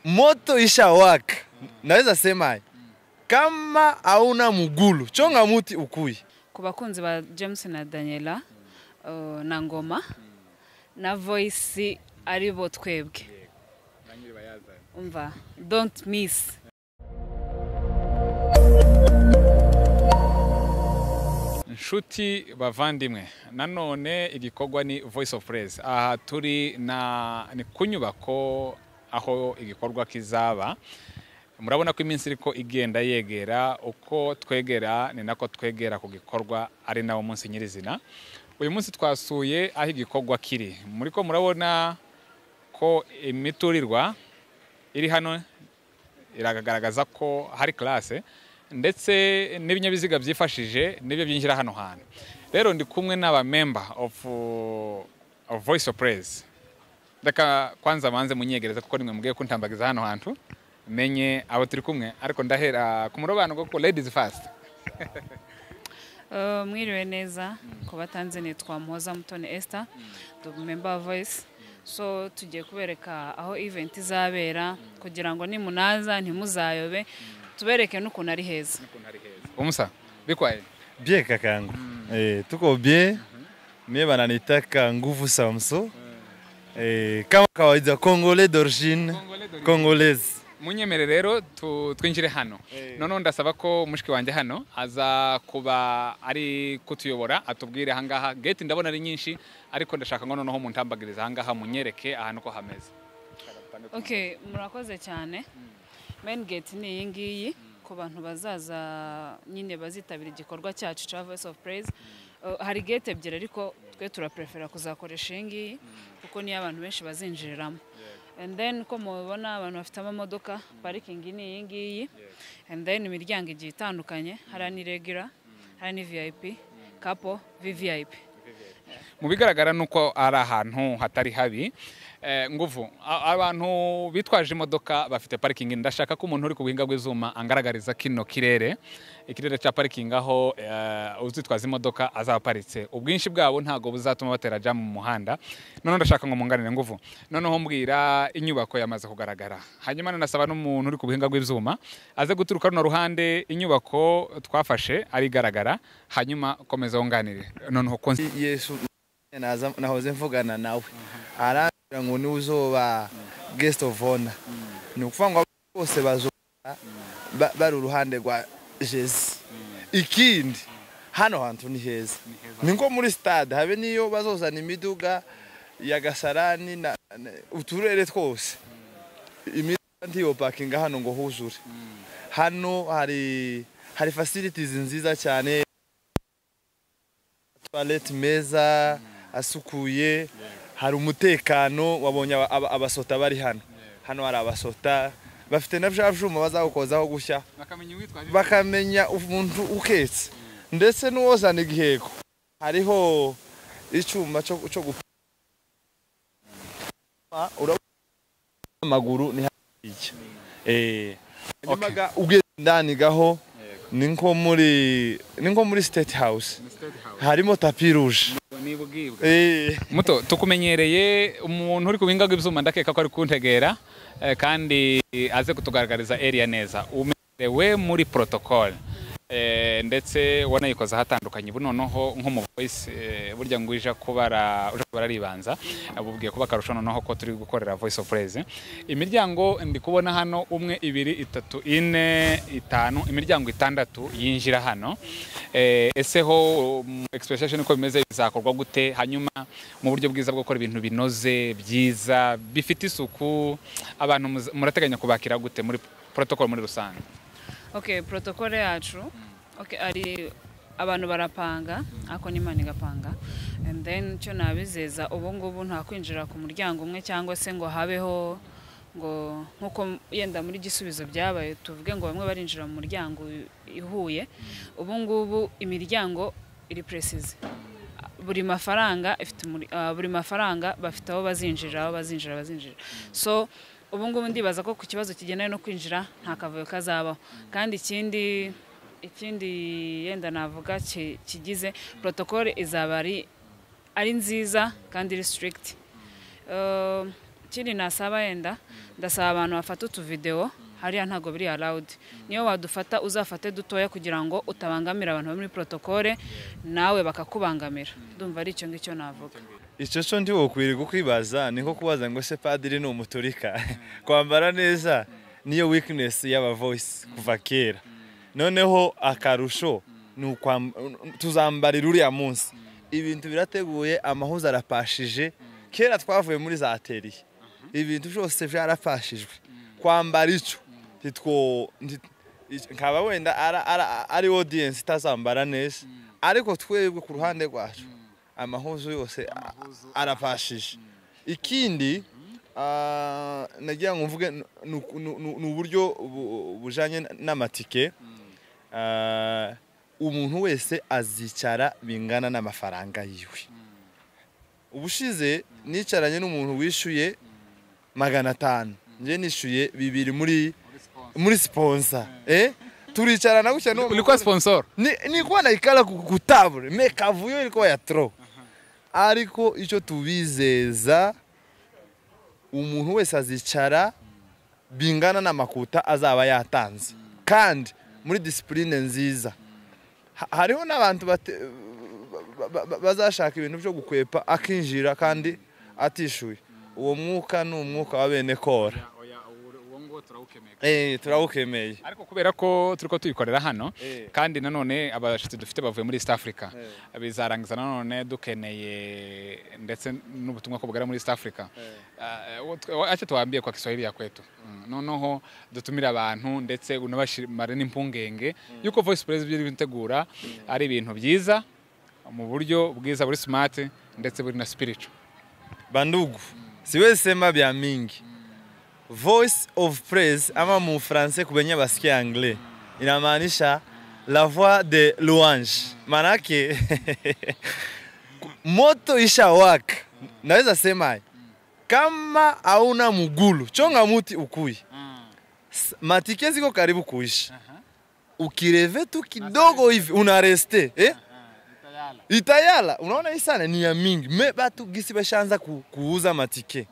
moto isha waka naweza sema haya kama hauna mugulu chonga muti ukui ku bakunzi ba james na daniela uh, na ngoma na voice ari bo twebwe umva don't miss nshuti bavandimwe nanone igikorwa ni voice of praise aha turi na ni ku nyubako aho igikorwa kizaba murabona ko iminsi iriko igenda yegera uko twegera ni nako twegera ku gikorwa ari nawo munsi nyirizina uyu munsi twasuye aho igikorwa kiri muri ko murabona ko imiturirwa iri hano iragaragaza ko hari classe ndetse n'ibinyabiziga byifashije nibyo byinjira hano hantu rero ndi kumwe n'aba member of, uh, of voice of praise reka kwanza manze munyegereza kuko nimwe mugiye kuntambagiza hano hantu menye abo turi kumwe ariko ndahera ku murobano kuko ladies first Uh, mwiriwe neza ku batanze nitwa mpoza mutoni esther member voice so tugiye kubereka aho event izabera kugira ngo nimunaza ntimuzayobe tubereke n'ukuntu ari heza umusa bikwaye bie kakangu eh, tuko bie mie bananitaka nguvu samso eh, kama kawaida kongole dorjine kongolese munyemere rero tu- twinjire hano noneho ndasaba ko mushiki wanjye hano aza kuba ari kutuyobora atubwire ahangaha gate ndabona ari nyinshi ariko ndashaka ngo noneho muntambagirize ahangaha munyereke ahantu uko hameze okay murakoze cyane main gate ni iyi ngiyi ku bantu bazaza nyine bazitabira igikorwa cyacu cya voice of praise Uh, hari gate ebyiri ariko twe turaprefera kuzakoresha iyi ngiyi kuko niyo abantu benshi bazinjiriramo and then uko mubibona abantu bafite amamodoka parikingi ni iyi ngiyi and then imiryango igiye itandukanye hari ani regular hari ni vip kapo vvip mu bigaragara ni uko ari ahantu hatari habi Eh, nguvu a- abantu bitwaje imodoka bafite parikingi ndashaka ko umuntu uri ku buhinga bw'izuba angaragariza kino kirere ikirere cya parikingi aho eh, uzitwaza imodoka azaba aparitse ubwinshi bwabo ntabwo buzatuma batera jamu mu muhanda noneho ndashaka ngo munganire nguvu noneho mbwira inyubako yamaze kugaragara hanyuma nanasaba n'umuntu uri ku buhinga bw'izuba aze guturuka runo ruhande inyubako twafashe arigaragara hanyuma komeza wunganire noneho konsi yesu naza- nahoze mvugana nawe arambwira ngo niwe uzoba guest of honor ni ukuvuga ngo abantu bose bazoba ba- bari uruhande rwa jezi ikindi hano hantu ni heza ni nko muri stade habe niyo bazozana imiduga ya gasarani na na- uturere twose imiduga ntiyo pakinga hano ngo huzure hano hari hari facilities nziza cyane toilette meza asukuye hari umutekano wabonye aba- aba- abasota bari hano hano hari abasota bafite na bya byuma bazagukozaho gushya bakamenya uwitwaje bakamenya umuntu uketse ndetse n'uwozana igiheko hariho icyuma cyo cyo gupima urabona amaguru ni hakurya eh hanyuma Okay. ga ugeze ndani gaho ni nko muri ni nko muri state house harimo tapi ruje eh muto tukumenyereye umuntu uri ku bihinga bw'ibyuma ndakeka ko ari kuntegera eh, kandi aze kutugaragariza area neza umerewe muri protocol Eh, ndetse wanayikoze ahatandukanye ubu noneho nko mu voice eh, burya ngo uje kubara uje kubara ribanza abubwiye kuba akarusho noneho ko turi gukorera voice of praise imiryango ndi kubona hano umwe ibiri itatu ine itanu imiryango itandatu yinjira hano Eh, ese ho um, expectation uko bimeze bizakorwa gute hanyuma mu buryo bwiza bwo gukora ibintu binoze byiza bifite isuku abantu muza- murateganya kubakira gute muri protocol muri rusange okay protokole yacu okay ari abantu barapanga ariko n'imana igapanga and then icyo nabizeza ubu ngubu nta kwinjira ku muryango umwe cyangwa se ngo habeho ngo nk'uko yenda muri gisubizo byabaye tuvuge ngo bamwe barinjira mu muryango ihuye ubu ngubu imiryango iri precise buri mafaranga ifite muri- ah, buri mafaranga bafite aho bazinjira aho bazinjira bazinjira so ubu ngubu ndibaza ko ku kibazo kigendanye no kwinjira nta kavuyo kazabaho kandi ikindi ikindi yenda navuga ki- kigize protokole izaba ari ari nziza kandi iri strict ikindi nasaba yenda ndasaba abantu bafata utuvidewo hariya ntabwo biri arawudi niyo wadufata uzafate dutoya kugira ngo utabangamira abantu bari muri protokole nawe bakakubangamira ndumva ari icyo ngicyo navuga icyo cyo ndi bukwiriye kwibaza ni nko kubaza ngo se padiri ni umuturika kwambara neza niyo weakness y'aba voice kuva kera noneho akarusho ni ukwam- tuzambarira uriya munsi ibintu birateguye amahuza arapashije kera twavuye muri za teriye ibintu byose byarapashijwe kwambara icyo ntitwo nti- ic- nkaba wenda ara- ara- ari audience itazambara neza ariko twebwe ku ruhande rwacu amahuzu yose a- arapashije ikindi ah, nagira ngo mvuge ni- ni- ni ni uburyo bu- bujanye n'amatike Ah, umuntu wese azicara bingana n'amafaranga yiwe ubushize nicaranye n'umuntu wishyuye magana atanu njye nishyuye bibiri muri muri siponsa eh turicarana gutya n'uwo ulikuwa mugore. sponsor Ni- nilikuwa naikala ku- ku table mekavu hiyo ilikuwa ya tro ariko icyo tubizeza umuntu wese azicara bingana n'amakuta azaba yatanze kandi muri disipurine nziza Ha- hariho n'abantu bate- ba- ba- ba- bazashaka ibintu byo gukwepa akinjira kandi atishyuye uwo mwuka ni umwuka wa bene kora Eh, turawukemeye ariko kubera ko turi ko tubikorera hano Eh. kandi nanone abashyitsi dufite bavuye muri east africa Eh. bizarangiza nanone dukeneye ndetse n'ubutumwa ko bugera muri east africa ake tuwambie kwa kiswahili ya kwetu Mm, noneho dutumire abantu ndetse unabashimare n'impungenge yuko voice press byo bitegura ari ibintu byiza mu buryo bwiza buri smart ndetse buri na spiritual bandugu siwezi sema vya mingi voice of praise ama mu francais kubenye basikia anglais inamaanisha la voix de louange manake moto ishawaka naweza sema haya. kama hauna mugulu chonga muti ukui S- matike ziko karibu kuisha ukireve tu kidogo hivi unareste eh? itayala unaona hii sana ni ya mingi me batu gisi bashaanza ku, kuuza matike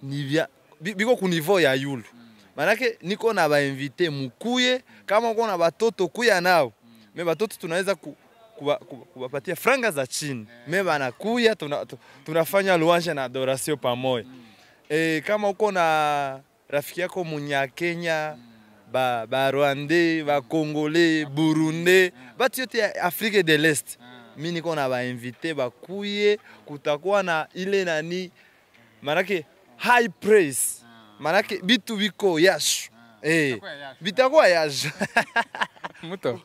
ni vya bi- biko ku niveau ya yulu manake niko na bainvite mukuye kama uko na batoto kuya nao me batoto tunaweza ku, kuwa- kuwa- kuwapatia franga za chini me banakuya tuna, tu- tunafanya luanje na adoration pamoja e, kama uko na rafiki yako munyakenya ba, ba rwande ba kongole burunde batu yote ya afrique de l'est mi niko na bainvite bakuye kutakuwa na ile nani manake high praise manake bitu biko yashu Eh, bitakuwa yashu muto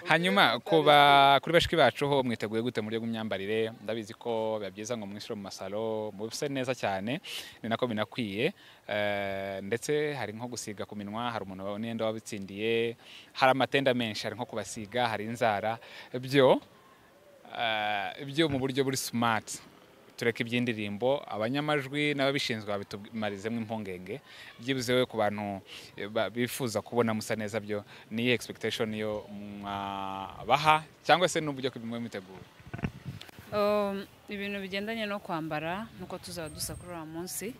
hanyuma kuba kuri bashiki bacu ho mwiteguye gute mu buryo bw'imyambarire ndabizi ko biba byiza ngo mwishyure mu masalo mubise neza cyane ni nako binakwiye Eh, ndetse hari nko gusiga ku minwa hari umuntu wawe n'iyenda wabitsindiye hari amatenda menshi hari nko kubasiga hari inzara byo eh, byo mu buryo buri smart tureke iby'indirimbo abanyamajwi n'ababishinzwe babitumarizemo impungenge byibuze we ku bantu eh, ba- bifuza kubona musa neza byo ni iyihe expectation yo mwabaha cyangwa se n'uburyo mwe mwitegura Um, ibintu bigendanye no kwambara nuko tuzaba dusa kuri uriya munsi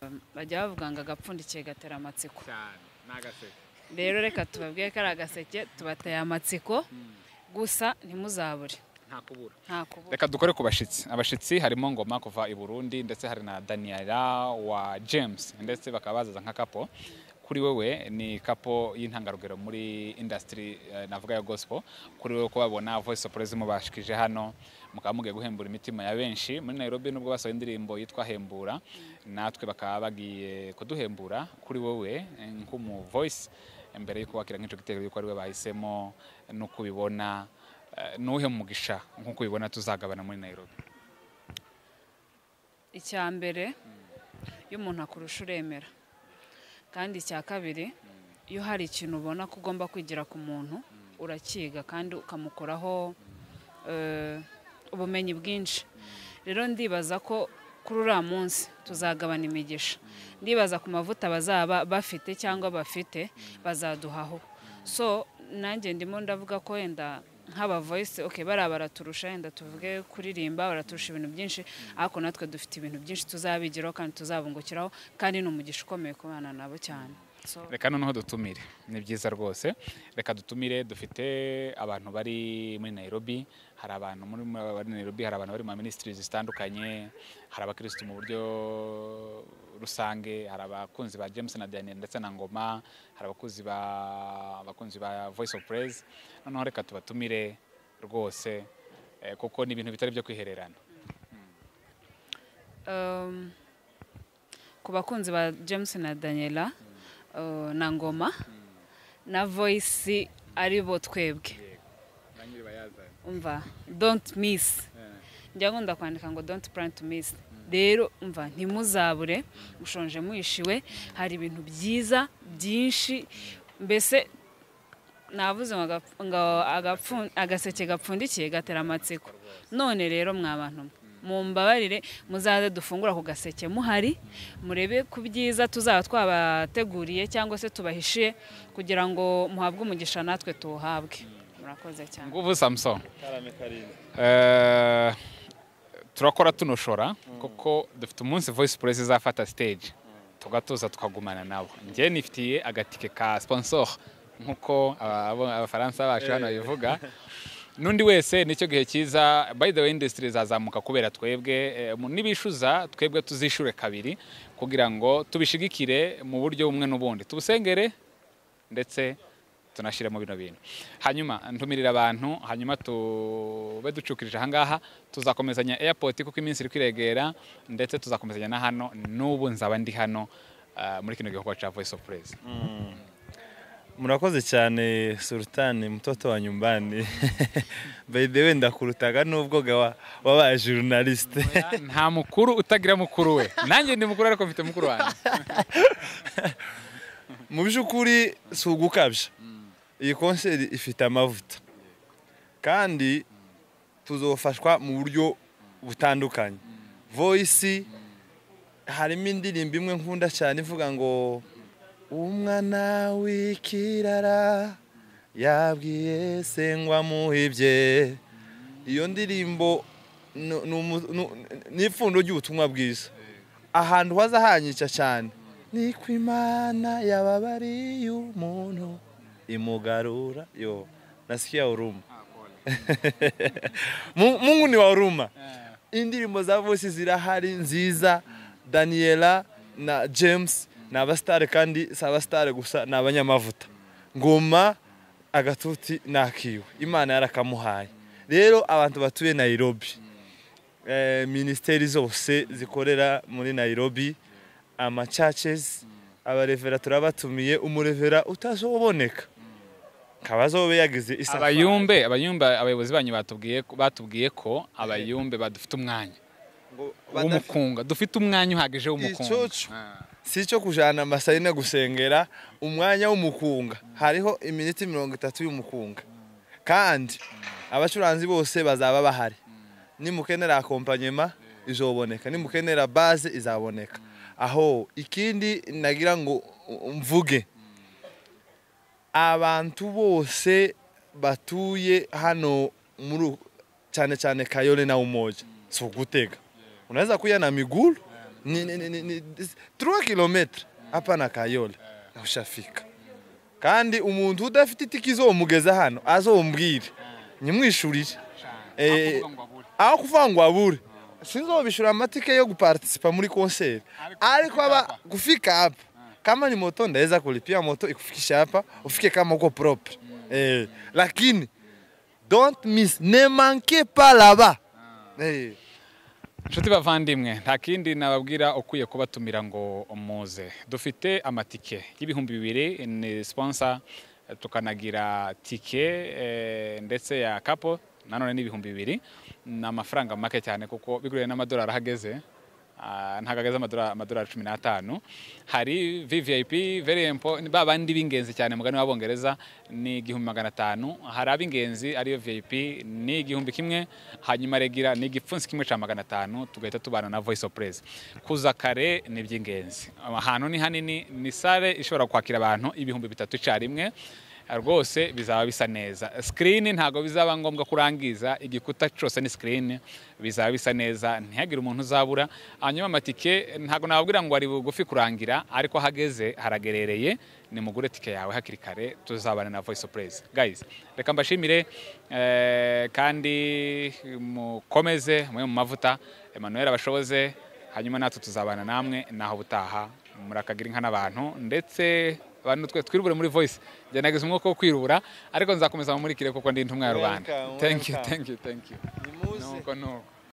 um, bajya bavuga ngo agapfundikiye gatera amatsiko rero reka tubabwire ko ari agaseke tubateye amatsiko gusa ntimuzabure nta kubura reka dukore ku bashyitsi abashyitsi harimo ngoma kuva i burundi ndetse hari na daniela wa james ndetse bakaba bazaza nka kapo kuri wewe ni kapo y'intangarugero muri industry eh, navuga ya gospel kuri wewe ko babona voice of praise mubashikije hano mukaba mugiye guhembura imitima ya benshi muri nairobi nubwo basohoye indirimbo yitwa hembura natwe bakaba bagiye kuduhembura kuri wowe eh, nk'umu voice mbere yuko wakira nk'icyo gitego yuko ari we bahisemo nuko ubibona eh, nuwuhe mugisha nk'uko ubibona tuzagabana muri nairobi icya mbere iyo umuntu akurusha uremera kandi icya kabiri iyo hari ikintu ubona ko ugomba kwigira ku muntu urakiga kandi ukamukoraho eh, ubumenyi bwinshi rero ndibaza ko kuri uriya munsi tuzagabana imigisha ndibaza ku mavuta bazaba bafite cyangwa bafite bazaduhaho so nanjye ndimo ndavuga ko wenda nk'aba voice okay bariya baraturusha yenda tuvuge kuririmba baraturusha ibintu byinshi ariko natwe dufite ibintu byinshi tuzabigiraho kandi tuzabungukiraho kandi ni umugisha ukomeye ku bana nabo cyane So, reka noneho dutumire ni byiza rwose reka dutumire dufite abantu bari muri nairobi hari abantu muri bari nairobi hari abantu bari mu minisitiri zitandukanye hari abakirisitu mu buryo rusange hari abakunzi ba james na diane ndetse na ngoma hari abakunzi ba abakunzi ba voice of praise noneho reka tubatumire rwose eh, kuko ni ibintu bitari byo kwihererana um, ku bakunzi ba james na daniela uh, na ngoma na voice ari bo twebwe umva don't miss njya nkunda kwandika ngo don't plan to miss rero umva ntimuzabure mushonje mwishiwe hari ibintu byiza byinshi mbese navuze ngo agap- ngo agapfu- agaseke gapfundikiye gatera amatsiko none rero mwa bantu mwe mumbabarire muzaze dufungura ku gaseke muhari murebe ku byiza tuzaba twabateguriye cyangwa se tubahishiye kugira ngo muhabwe umugisha natwe tuwuhabwe murakoze cyane nguvu samson karame karindwi Eh, turakora tunushora kuko dufite umunsi voice press izafata stage tugatuza tukagumana nabo njye nifitiye agatike ka sponsor nk'uko aba- abafaransa bacu hano babivuga n'undi wese nicyo gihe cyiza by the way industry izazamuka kubera twebwe eh, mu- nibishuza twebwe tuzishure kabiri kugira ngo tubishigikire mu buryo bumwe n'ubundi tubusengere ndetse tunashyiremo bino bintu hanyuma ntumirira abantu hanyuma tube ducukirije ahangaha tuzakomezanya airport kuko iminsi iri kwiregera ndetse tuzakomezanya na hano n'ubu nzaba ndi hano ah, muri kino gikorwa cya voice of praise murakoze cyane sultani mutoto wa nyumbani by the way ndakurutaga n'ubwo gawa wabaye journaliste nta mukuru utagira mukuru we nanjye ndi mukuru ariko mfite mukuru wanjye mu by'ukuri si ugukabya iyi konseri ifite amavuta kandi tuzofashwa mu buryo butandukanye voyisi harimo indirimbo imwe nkunda cyane ivuga ngo umwana w'ikirara yabwiye se ngo amuhibye iyo ndirimbo ni- ni umu- ni- ni ipfundo ry'ubutumwa bwiza ahantu haza hanyica cyane ni ku imana yababariye umuntu imugarura yo nasikia huruma Mu- mungu ni wa huruma indirimbo za voice zirahari nziza daniela na james ni abasitari kandi si abasitari gusa ni abanyamavuta ngoma agatuti ni akiwe imana yarakamuhaye rero abantu batuye nairobi eh, minisiteri zose zikorera muri nairobi amacacesi abarevera turabatumiye umurevera utazoboneka akaba azobe yagize isafari abayumbe abayumbe abayobozi banyu batubwiye ko- batubwiye ko abayumbe badufite umwanya ngo badafite- w'umukunga dufite umwanya uhagije w'umukunga Icoco. Ah. si cyo kujana amasayine gusengera umwanya w'umukunga hariho iminota mirongo itatu y'umukunga kandi abacuranzi bose bazaba bahari nimukenera akompanyema izoboneka nimukenera baze izaboneka aho ikindi nagira ngo u- mvuge abantu bose batuye hano muri u- cyane cyane kayole na umoja si ugutega unaweza kuya na miguu ni, ni, ni, ni, ni, 3 kilometre hapa na kayole ushafika kandi umuntu udafite itike izomugeza hano azombwire nyimwishurire Eh, Aho kuvuga ngo abure. aho kuvuga ngo abure sinzobishura amatike yo gupartisipa muri konseri Ariko ariko kufika aba kufika hapa kama ni moto ndaweza kulipia moto ikufikisha hapa ufike kama uko propre eh, lakini don't miss ne manquez pas là-bas eh. inshuti bavandimwe nta kindi nababwira ukwiye kubatumira ngo muze dufite amatike y'ibihumbi bibiri ni siponsa tukanagira tike eh, ndetse ya kapo nanone ni ibihumbi bibiri ni amafaranga make cyane kuko biguriwe n'amadolari ahageze Ah, ntabwo ageze amadolari amadolari cumi n'atanu hari vvip very impo ni ba bandi b'ingenzi cyane mugani w'abongereza ni igihumbi magana atanu hari ab'ingenzi ariyo vvip ni igihumbi kimwe hanyuma regira ni igipfunsi kimwe cya magana atanu tugahita tubana na voice of praise kuza kare ni iby'ingenzi ahantu ni hanini ni sale ishobora kwakira abantu ibihumbi bitatu icyarimwe rwose bizaba bisa neza sikirini ntabwo bizaba ngombwa ko urangiza igikuta cyose ni sikirini bizaba bisa neza ntihagire umuntu uzabura hanyuma amatike ntabwo nababwira ngo ari bugufi kurangira ariko hageze haragerereye nimugure tike yawe hakiri kare tuzabana na voice of praise guys reka mbashimire eh, kandi mukomeze mwe mu mavuta Emmanuel abashoboze hanyuma natwe tuzabana namwe naho butaha murakagira inka n'abantu ndetse abantu twe twirubure muri voice njye nagize umwuka wo kwirubura ariko nzakomeza mumurikire kuko ndi intumwa ya rubanda Welcome, thank you welcome. thank you thank you Nimuze. nuko nuko